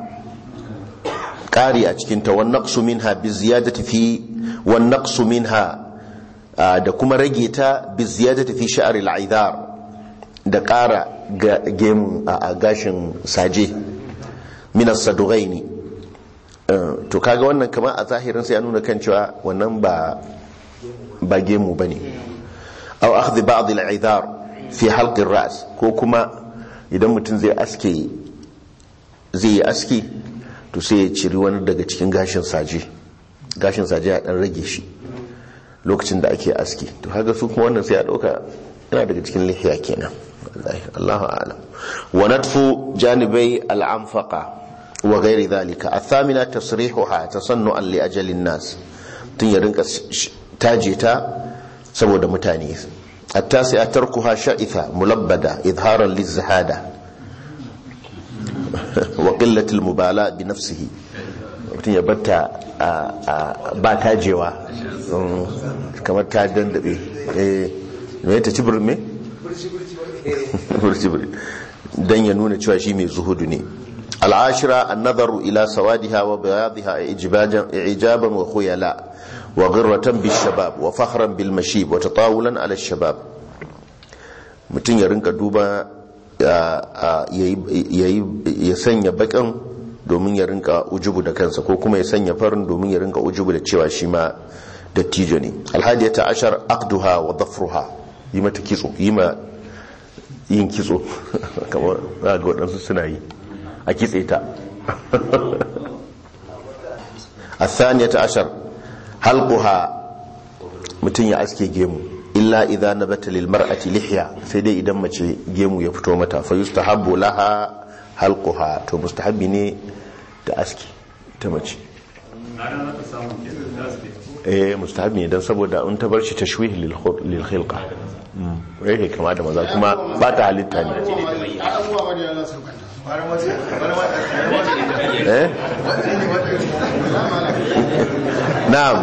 ƙari a cikinta wan naqsu minha bi ziyadati fi wan naqsu minha ah, da kuma rage ta bi ziyadati fi sha'r al-aidar da ƙara ga gemu a a gashin saje min as-sadughaini Eh, to kaga wannan kamar a zahirin sai ya nuna kan cewa wannan ba ba gemu bane aw akhdh ba'd al-aidar fi halq ar-ra's ko kuma idan mutum zai aske zai yi aski to sai ya ciri wani daga cikin gashin saje gashin saje ya dan rage shi lokacin da ake aski to haka su kuma wannan sai ya dauka yana daga cikin lihiya kenan wallahi Allahu a'lam wa natfu janibai al-anfaqa wa ghairi dhalika athamina tasrihuha tasannu'an li ajalin nas tun ya rinka sh- taje ta saboda mutane التاسعة تركها شائثة ملبدة إظهارا للزهادة وقلة المبالاة بنفسه mutum ya batta ba tajewa kamar ta dandabe me ta ci birni? burci-burci don ya nuna cewa shi mai zuhudu ne al'ashira an nazaru ila sawadiha wa bayadiha ijaban wa khuyala wa ghirratan bil shabab wa fakhran bil mashib wa tatawulan ala shabab mutum ya rinka duba ya sanya bakin domin ya rinka ujubu da kansa ko kuma ya sanya farin domin ya rinka ujubu da cewa shi ma dattijo ne alhadiyata ashar aqduha wa dhafruha yi mata kitso yi ma yin kitso kamar za ga waɗansu suna yi a kitse ta الثانية عشر حلقها mutum ya aske gemu illa idza nabata lil mar'ati lihya sai dai idan mace gemu ya fito mata fa yustahabbu laha halquha to mustahabbi ne da aski ta mace eh mustahabi ne dan saboda in ta bar shi tashwih lil khul- lil khilqa mm yake kama da maza kuma ba ta halitta ne abubuwa ba da yana saukanta eh na'am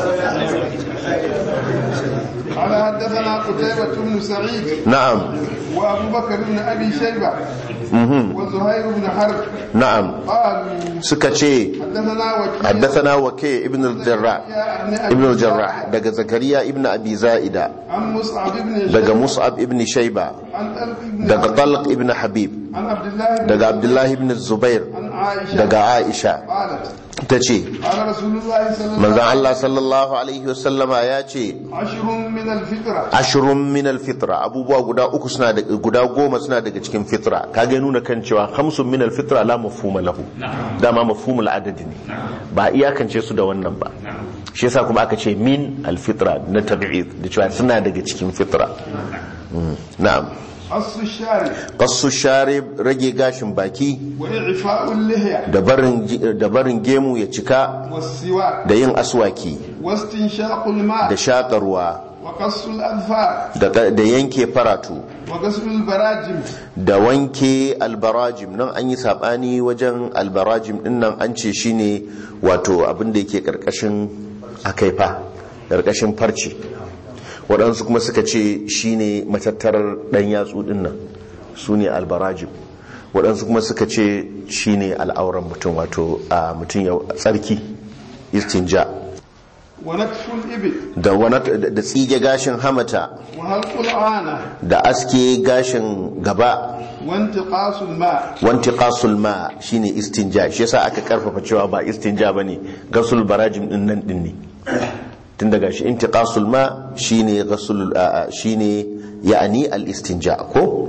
قال حدثنا قتيبة بن سعيد na'am وأبو بكر بن أبي شيبة mhm وزهير بن حرب na'am قالوا suka ce حدثنا وكيع حدثنا وكيع ابن الجراح بن أبي ابن الجراح daga zakariya ibn abi zaida عن مصعب بن daga شيبة mus'ab ibn shayba عن طلق بن daga عبد- talq ibn habib عن عبد الله بن daga abdullah ibn zubair عن عائشة daga aisha قالت ta ce قال رسول الله صلى الله manzan عليه Allah sallallahu alaihi wasallama ya ce وسلم عشر من الفطرة ashirin min alfitra abubuwa guda uku suna da guda goma suna daga cikin fitra kage nuna kan cewa khamsun min alfitra la mafhuma lahu dama mafhumul adadi ne ba iyakance su da wannan ba shi yasa kuma aka ce min alfitra na tab'id da cewa suna daga cikin fitra Mm, na'am قص الشارب qassu sharib rage gashin baki وإعفاء اللحية da barin da barin gemu ya cika والسواك da yin aswaki واستنشاق da الماء shakarwa وقص الأظفار da da yanke faratu وغسل البراجم da wanke albarajim nan an yi sabani wajen albarajim din nan an ce shine wato abin da yake karkashin akaifa karkashin farce waɗansu kuma suka ce shine matattarar ɗan yatsu din nan su ne albarajim waɗansu kuma suka ce shine al'auran mutum wato a mutum ya tsarki istinja ونكف الإبل da wani- da tsige gashin hamata وهلق العانة da aske gashin gaba وانتقاص الماء wanti qasul ma shine istinja shi yasa aka karfafa cewa ba istinja bane gasul barajim din nan din ne tun daga shi intiqasul ma shine gasul a- a- shine ya'ani al istinja ko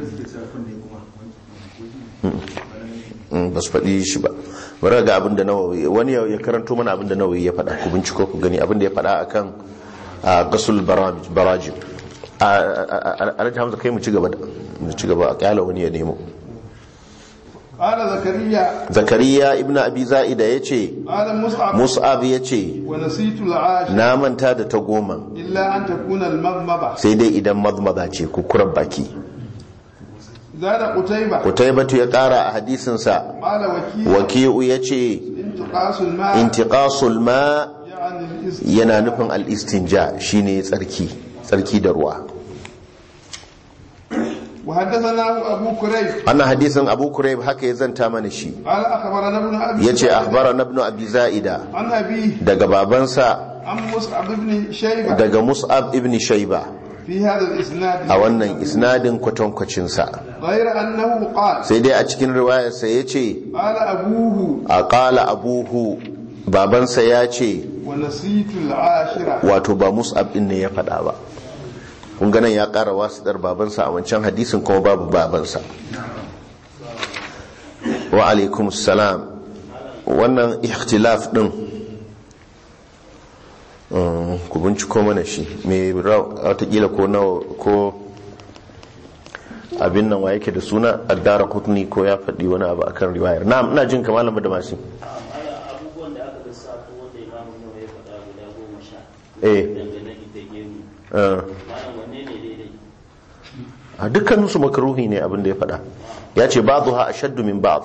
ba su faɗi shi ba bari ga abin da nawawi wani ya ya karanto mana abin da nawawi ya faɗa ku binciko ku gani abin da ya faɗa akan a, gasul baraj- barajim a a- a- alhaji hamza kai mu ci gaba da mu ci gaba a kyala wani ya nemo قال زكريا zakariya ibn abi za'ida ya ce قال مصعب mus'ab ya ce ونسيت العاشر na manta da ta goma إلا أن تكون المضمضة sai dai idan mazmaza ce kukurar baki زاد قتيبة kutaibatu ya kara a hadisinsa قال وكيل waki'u ya ce انتقاص الماء intiqasul ma يعني الإس- yana nufin al-istinja shine tsarki tsarki da ruwa وحدثنا أبو كريب wannan hadisin abu kurayb haka ya zanta mana shi قال أخبرنا ابن أبي yace زائدة akhbarana ibn abi za'ida عن أبيه daga babansa عن مصعب بن شيبة daga mus'ab ibn shayba في هذا الإسناد a wannan isnadin kwatankwacinsa غير أنه قال sai dai a cikin riwayarsa ya ce قال أبوه a ƙala abuhu babansa ya ce ونسيت العاشرة wato ba mus'ab din ne ya faɗa ba kun ganin ya ƙara wasiɗar babansa a wancan hadisin kuma babu babansa wa alaikum salam wannan ikhtilaf din um, ku binciko mana shi mai watakila ko nawa ko abin nan wa yake da suna addara kutni ko ya faɗi wani abu akan riwayar na ina jin kamalan da masu abubuwan da aka lissafo wanda imamu nawa ya faɗa guda goma sha eh dangane ita gemu uh, malam wanne ne daidai a dukkaninsu makaruhi ne abin da ya faɗa ya ce ba zuha a shaddu min ba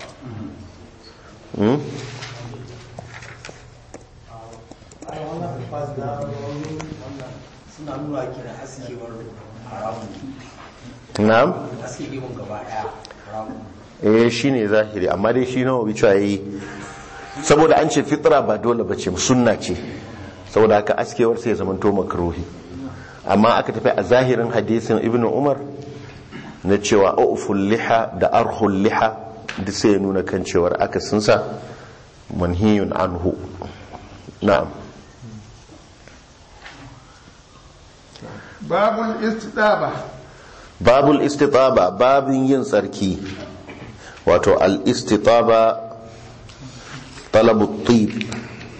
suna nuna kira askewar haramun na'am aske gemun gaba daya haramun eh shi ne zahiri amma dai shi nawa cewa yi saboda an ce fitra ba dole ba ce sunna ce saboda haka askewar sai ya zamanto makaruhi amma aka tafi a zahirin hadisin ibn umar na cewa auful liha da arhul liha duk sai ya nuna kan cewar aka sunsa manhiyun anhu na'am باب الاستدابة babul istitaba babin yin tsarki wato al-istitaba talabu tib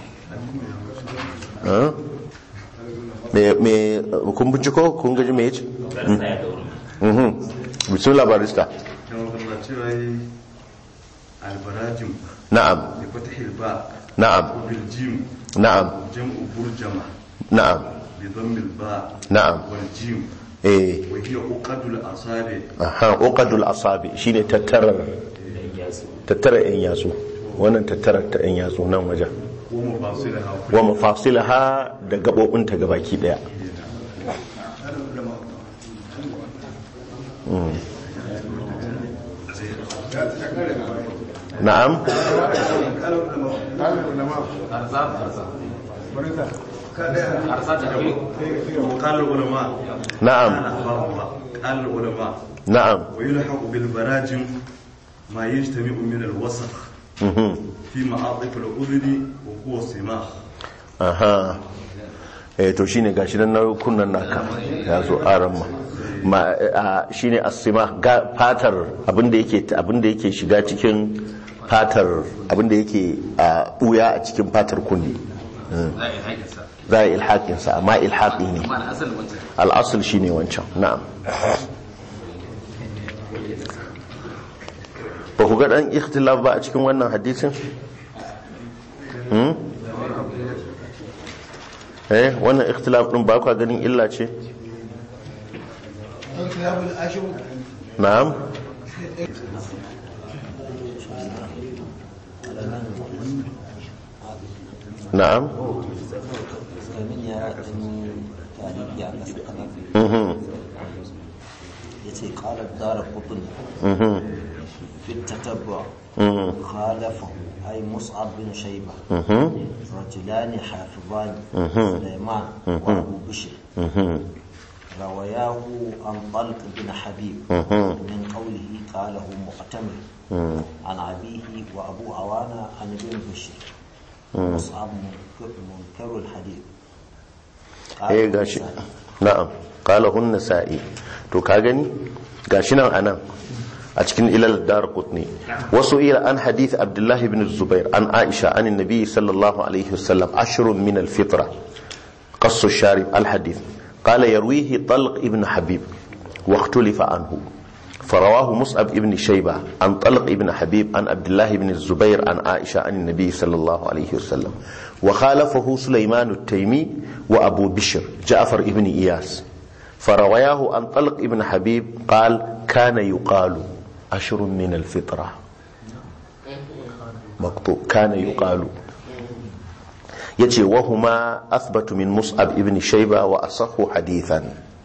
Ha? me me kun binciko kun gaji me yace mhm bismillah barista cewa yi albarajin na'am da fatahil ba na'am وبالجيم na'am جمع برجمة na'am بضم الباء na'am والجيم eh وهي عقد الأصابع aha uqadul asabi shine tattarar tattara yan yatsu wannan tattarar ta yan yatsu nan wajen ومفاصلها wa mafasilaha da gabobinta gabaki daya Mm. na'am قال العلماء na'am قال العلماء na'am ويلحق بالبراجم ما يجتمع من الوسخ mhm في معاطف الأذن وهو سماخ aha eh to shine gashi nan na kunnan naka ya zo aran ma ma a, shine asima ga fatar abinda yake abinda yake shiga cikin fatar abinda yake a buya a cikin fatar kunni za a yi ilhaƙinsa amma ilhaƙi ne al'asul shi ne wancan na'am ba ku ga ɗan ikhtilaf ba a cikin wannan hadisin? Hmm? eh wannan ikhtilaf ɗin ba kwa ganin illa ce? na'am na'am domin ya ɗanyi tarihi a ƙasa kanan mhm ya ce ƙalar dara kutun mhm fi tatabba mhm khalafa ay mus'ab bin shayba mhm rajulani hafizani Mhm. sulaiman wa abu bishr mhm رواياه عن طلق بن حبيب Mhm. من قوله قاله مؤتمر mhm عن أبيه وأبو عوانة عن ابن بشر مصعب منكر, منكر الحديث قال eh gashi النسائي. na'am qala hun nasa'i to ka gani gashi nan anan a cikin ilal dar qutni wasu ila an hadith abdullahi ibn zubair an aisha an annabi sallallahu alaihi wasallam ashrun min al-fitra قص الشارب الحديث قال يرويه طلق ابن حبيب واختلف عنه فرواه مصعب ابن شيبة عن طلق ابن حبيب عن عبد الله بن الزبير عن عائشة عن النبي صلى الله عليه وسلم وخالفه سليمان التيمي وأبو بشر جعفر ابن إياس فرواه عن طلق ابن حبيب قال كان يقال أشر من الفطرة مقطوع كان يقال yace wahuma athbatu min mus'ab ibn shayba wa asahhu hadithan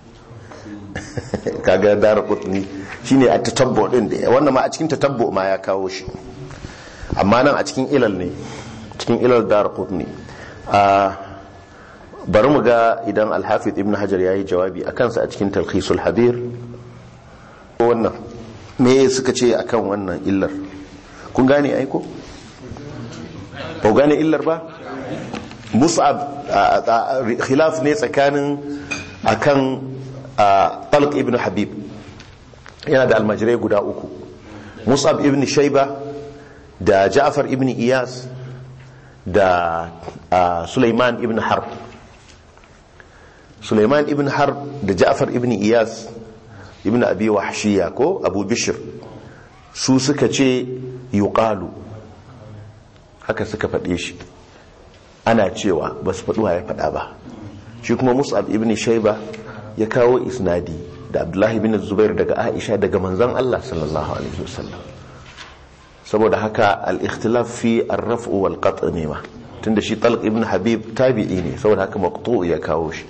kaga dar qutni shine a tatabbu din da wannan ma a cikin tatabbu ma ya kawo shi amma nan a cikin ilal ne cikin ilal dar qutni a bari mu ga idan al-hafiz ibn hajar yayi jawabi akan sa a cikin talkhisul habir wannan me suka ce akan wannan illar kun gane aiko ba ku gane illar ba mus'ab a- a- a- khilaf ne tsakanin akan a, talq ibn habib yana da almajirai guda uku mus'ab ibn shaiba da ja'far ibn iyas da a, sulaiman ibn harb sulaiman ibn harb da ja'far ibn iyas ibn abi wahshiya ko abu bishr su suka ce yuqalu haka suka faɗe shi ana cewa ba su faɗuwa ya faɗa ba shi kuma mus'ab ibn shaiba ya kawo isnadi da abdullahi bin zubair daga aisha daga manzon allah sallallahu alaihi wasallam saboda haka al-ikhtilaf fi ar-raf'u wal qat' ne ma tunda shi talq ibn habib tabi'i ne saboda haka maqtu' ya kawo shi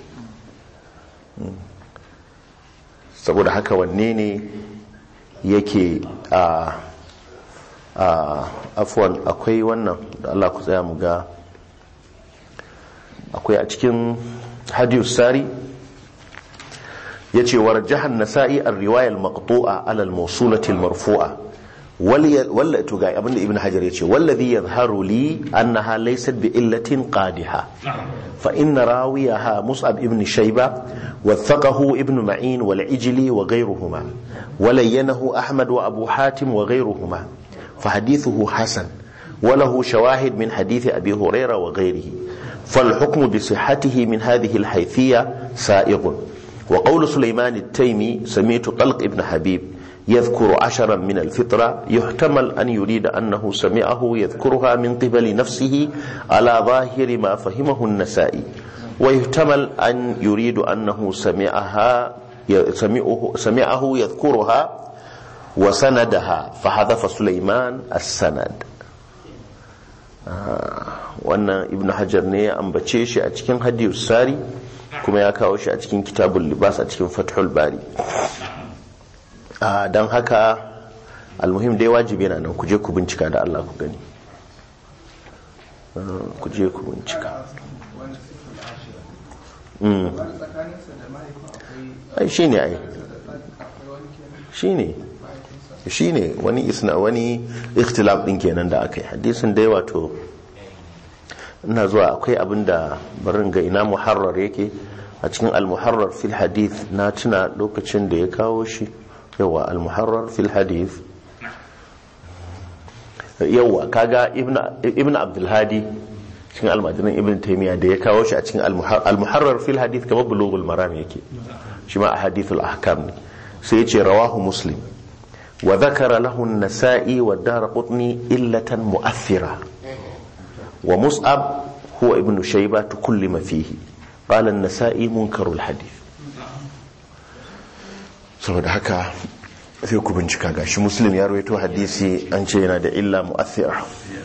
saboda haka wanne ne yake a a afwan akwai wannan da Allah ku tsaya mu ga akwai a cikin hadiyus sari ya ce wa rajahan nasa'i a riwayar maqtu'a alal mausulati marfu'a walla to ga abinda ibn hajar ya ce wallazi yadhharu li annaha laysat bi illatin qadiha fa inna rawiyaha mus'ab ibn shayba wathaqahu ibn ma'in wal ijli wa ghayruhuma ولينه أحمد وأبو حاتم وغيرهما فحديثه حسن وله شواهد من حديث أبي هريرة وغيره فالحكم بصحته من هذه الحيثية سائغ وقول سليمان التيمي سميت طلق ابن حبيب يذكر عشرا من الفطرة يحتمل أن يريد أنه سمعه يذكرها من قبل نفسه على ظاهر ما فهمه النسائي ويحتمل أن يريد أنه سمعها سمعه, سمعه يذكرها وسندها فحذف سليمان السند wannan ibn hajar ne ya ambace shi a cikin hadiyus sari kuma ya kawo shi a cikin kitabul libas a cikin fathul bari don haka almuhim dai wajibi na nan ku je ku bincika da Allah ku gani ku je ku bincika ai shi ne ai shi ne shi ne wani isna wani ikhtilaf din kenan da aka yi hadisin dai wato ina zuwa akwai abin da barin ga ina muharrar yake a cikin al-muharrar fil hadith na tuna lokacin da ya kawo shi yawa al-muharrar fil hadith yawa kaga ibn abdulhadi cikin almajirin ibn taimiyya da ya kawo shi a cikin al-muharrar fil hadith kamar bulughul maram yake shi ma a hadithul ahkam ne sai ya ce rawahu muslim wa dhakara lahu an-nasa'i wa darqutni illatan mu'athira wa mus'ab huwa ibn shayba tukullima fihi qala an-nasa'i munkarul hadith saboda haka sai ku bincika gashi muslim ya rawaito hadisi an ce yana da illa mu'athira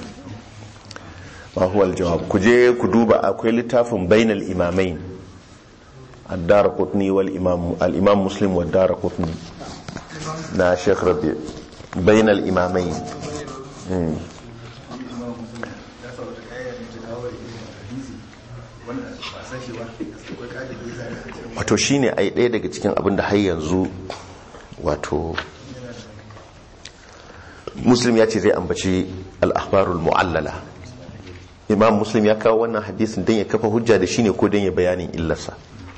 ma huwa aljawab ku je ku duba akwai littafin bainal imamain ad-darqutni wal imam al-imam muslim wa ad-darqutni na sheikh rabi bainal imamain wato shine ai ɗaya daga cikin abin da har yanzu wato muslim ya ce zai ambaci al-akhbarul mu'allala imam muslim ya kawo wannan hadisin don ya kafa hujja da shi ne ko don ya bayanin illarsa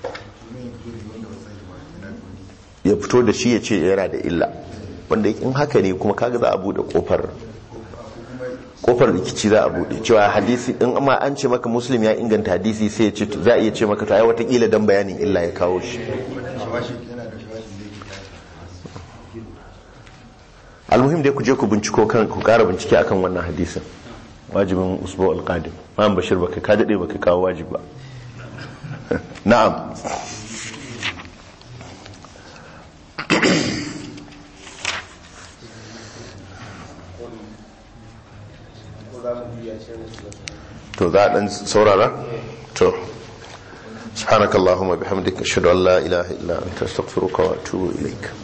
ya fito da shi ya ce yana da illa wanda in haka ne kuma kaga za a bude kofar kofar rikici za a bude cewa hadisi in amma an ce maka muslim ya inganta hadisi sai ya ce za a iya ce maka to ai watakila don bayanin illa ya kawo shi almuhim dai ku je ku binciko kan ku kara bincike akan wannan hadisin wajibin usbu al-qadim ma'am bashir baka ka dade baka kawo wajib ba na'am to za dan saurara to سبحانك اللهم وبحمدك اشهد ان لا اله الا انت استغفرك واتوب اليك